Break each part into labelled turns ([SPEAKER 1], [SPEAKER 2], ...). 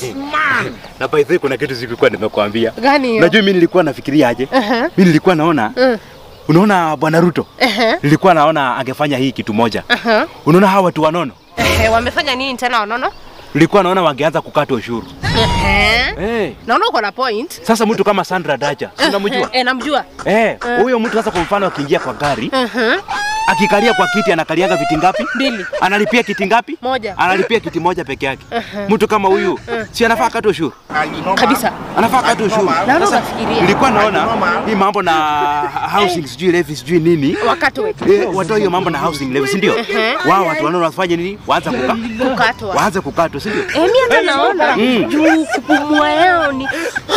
[SPEAKER 1] man. Na by the way kuna kitu sikuwa nimekuambia.
[SPEAKER 2] Gani hiyo?
[SPEAKER 1] Unajua mimi nilikuwa nafikiria aje?
[SPEAKER 2] Aha.
[SPEAKER 1] Mimi nilikuwa naona
[SPEAKER 2] Mm.
[SPEAKER 1] unaona bwana Ruto
[SPEAKER 2] Ehe.
[SPEAKER 1] nilikuwa naona angefanya hii kitu moja.
[SPEAKER 2] Aha.
[SPEAKER 1] Unaona hawa watu wanono,
[SPEAKER 2] Ehe, wamefanya nini tena wanono?
[SPEAKER 1] nilikuwa naona wangeanza kukata ushuru.
[SPEAKER 2] Ehe.
[SPEAKER 1] Eh,
[SPEAKER 2] Naona uko na point.
[SPEAKER 1] sasa mtu kama Sandra Dacha, si unamjua?
[SPEAKER 2] Eh, namjua.
[SPEAKER 1] Eh, huyo mtu sasa kwa mfano akiingia kwa gari,
[SPEAKER 2] Mhm.
[SPEAKER 1] akikalia kwa kiti anakaliaga viti ngapi?
[SPEAKER 2] Mbili.
[SPEAKER 1] Analipia kiti ngapi?
[SPEAKER 2] Moja.
[SPEAKER 1] Analipia kiti moja peke yake. Mtu kama huyu si anafaa akate ushuru?
[SPEAKER 2] Kabisa.
[SPEAKER 1] Anafaa akate ushuru.
[SPEAKER 2] Naona
[SPEAKER 1] Sasa
[SPEAKER 2] unafikiria.
[SPEAKER 1] nilikuwa naona hii mambo na housing sijui levy sijui nini
[SPEAKER 2] Wakatwe.
[SPEAKER 1] Eh, watoe hiyo mambo na housing levy, si ndio? Wao watu wanaona wafanye nini? Waanze kuka
[SPEAKER 2] Kukatwa.
[SPEAKER 1] waanze kukatwa, si ndio?
[SPEAKER 2] Eh, mimi hata naona juu kupumua yao ni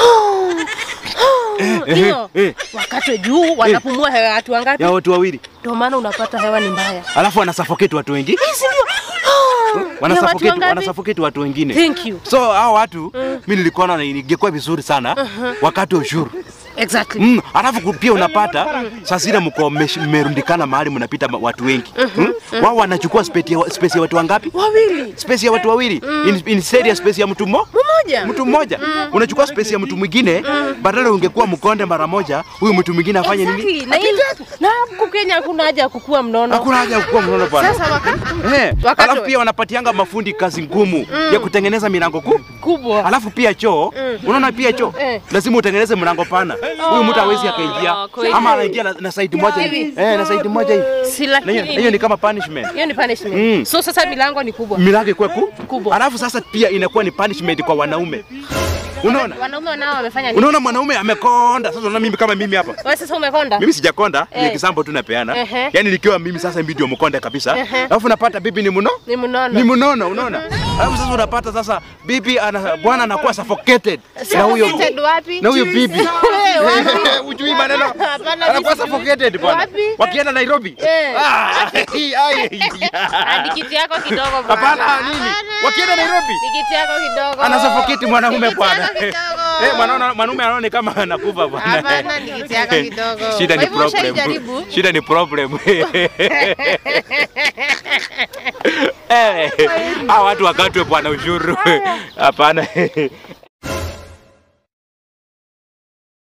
[SPEAKER 2] hiyo
[SPEAKER 1] eh.
[SPEAKER 2] wakatwe juu wanapumua hewa ya watu wangapi?
[SPEAKER 1] Ya watu wawili.
[SPEAKER 2] Ndio maana unapata hewa ni mbaya.
[SPEAKER 1] Alafu wana suffocate watu wengi.
[SPEAKER 2] Si ndio?
[SPEAKER 1] Wana
[SPEAKER 2] Ya watu
[SPEAKER 1] suffocate wana
[SPEAKER 2] wangapi?
[SPEAKER 1] suffocate watu wengine.
[SPEAKER 2] Thank you.
[SPEAKER 1] So hao watu mimi nilikuwa naona ingekuwa vizuri sana wakati ushuru.
[SPEAKER 2] Exactly.
[SPEAKER 1] Mm, alafu ku- pia unapata saa zile mko mmesh- mmerundikana mahali mnapita ma- watu wengi. Mm? Wao wanachukua space ya, space ya watu wangapi?
[SPEAKER 2] Wawili.
[SPEAKER 1] Space ya watu wawili. In, instead ya space ya mtu mmoja.
[SPEAKER 2] Mmoja.
[SPEAKER 1] Mtu mmoja unachukua space ya mtu mwingine, badala ungekuwa mkonde mara moja, huyu mtu mwingine afanye nini?
[SPEAKER 2] Exactly. Na hili na huku Kenya hakuna haja ya kukua mnono.
[SPEAKER 1] Hakuna haja ya kuwa mnono bwana.
[SPEAKER 2] Sasa waka
[SPEAKER 1] Eh,
[SPEAKER 2] Wakati
[SPEAKER 1] alafu
[SPEAKER 2] we-
[SPEAKER 1] pia wanapatianga mafundi kazi ngumu ya kutengeneza milango kuu.
[SPEAKER 2] kubwa.
[SPEAKER 1] Alafu pia choo, unaona pia choo
[SPEAKER 2] Eh.
[SPEAKER 1] lazima utengeneze mlango pana. Huyu mtu hawezi akaingia
[SPEAKER 2] kweli.
[SPEAKER 1] ama anaingia na, na side moja hivi. Eh, na side moja hivi.
[SPEAKER 2] Si
[SPEAKER 1] Na hiyo-
[SPEAKER 2] lakini
[SPEAKER 1] hiyo ni kama punishment.
[SPEAKER 2] hiyo ni punishment.
[SPEAKER 1] Mm.
[SPEAKER 2] So sasa milango ni kubwa.
[SPEAKER 1] Milango ikuwe ku
[SPEAKER 2] Kubwa.
[SPEAKER 1] Alafu sasa pia inakuwa ni punishment kwa wanaume. Unaona?
[SPEAKER 2] Wanaume nao wamefanya nini?
[SPEAKER 1] Unaona mwanaume amekonda. Sasa unaona mimi kama mimi hapa.
[SPEAKER 2] Wewe sasa umekonda?
[SPEAKER 1] Mimi sijakonda, ni
[SPEAKER 2] Eh.
[SPEAKER 1] kisambo tu napeana.
[SPEAKER 2] Ehe.
[SPEAKER 1] Yaani nikiwa mimi sasa mimi ndio mkonda kabisa.
[SPEAKER 2] Ehe.
[SPEAKER 1] Alafu napata bibi ni mno.
[SPEAKER 2] Ni mnono.
[SPEAKER 1] Ni mnono, unaona? Alafu sasa unapata sasa bibi ana bwana anakuwa suffocated na huyo
[SPEAKER 2] Suffocated wapi?
[SPEAKER 1] na huyo bibi.
[SPEAKER 2] Eh, wapi?
[SPEAKER 1] Ujui maneno.
[SPEAKER 2] Hapana,
[SPEAKER 1] Anakuwa
[SPEAKER 2] mimi sijui.
[SPEAKER 1] suffocated bwana.
[SPEAKER 2] Wapi?
[SPEAKER 1] Wakienda Nairobi.
[SPEAKER 2] Eh.
[SPEAKER 1] Ah, ai, ai.
[SPEAKER 2] Hadi kiti yako kidogo bwana.
[SPEAKER 1] Hapana nini? Wakienda Nairobi.
[SPEAKER 2] Ni kiti yako kidogo.
[SPEAKER 1] Anasuffocate mwanaume
[SPEAKER 2] Kiti
[SPEAKER 1] bwana.
[SPEAKER 2] yako kidogo.
[SPEAKER 1] Eh, mwanaume mwanaume anaona kama anakufa bwana.
[SPEAKER 2] Hapana, ni kiti yako kidogo.
[SPEAKER 1] Shida
[SPEAKER 2] Kwa
[SPEAKER 1] ni
[SPEAKER 2] hivyo
[SPEAKER 1] problem.
[SPEAKER 2] ushaijaribu?
[SPEAKER 1] Shida ni problem. Eh, hawa watu wakatwe bwana ushuru. Hapana.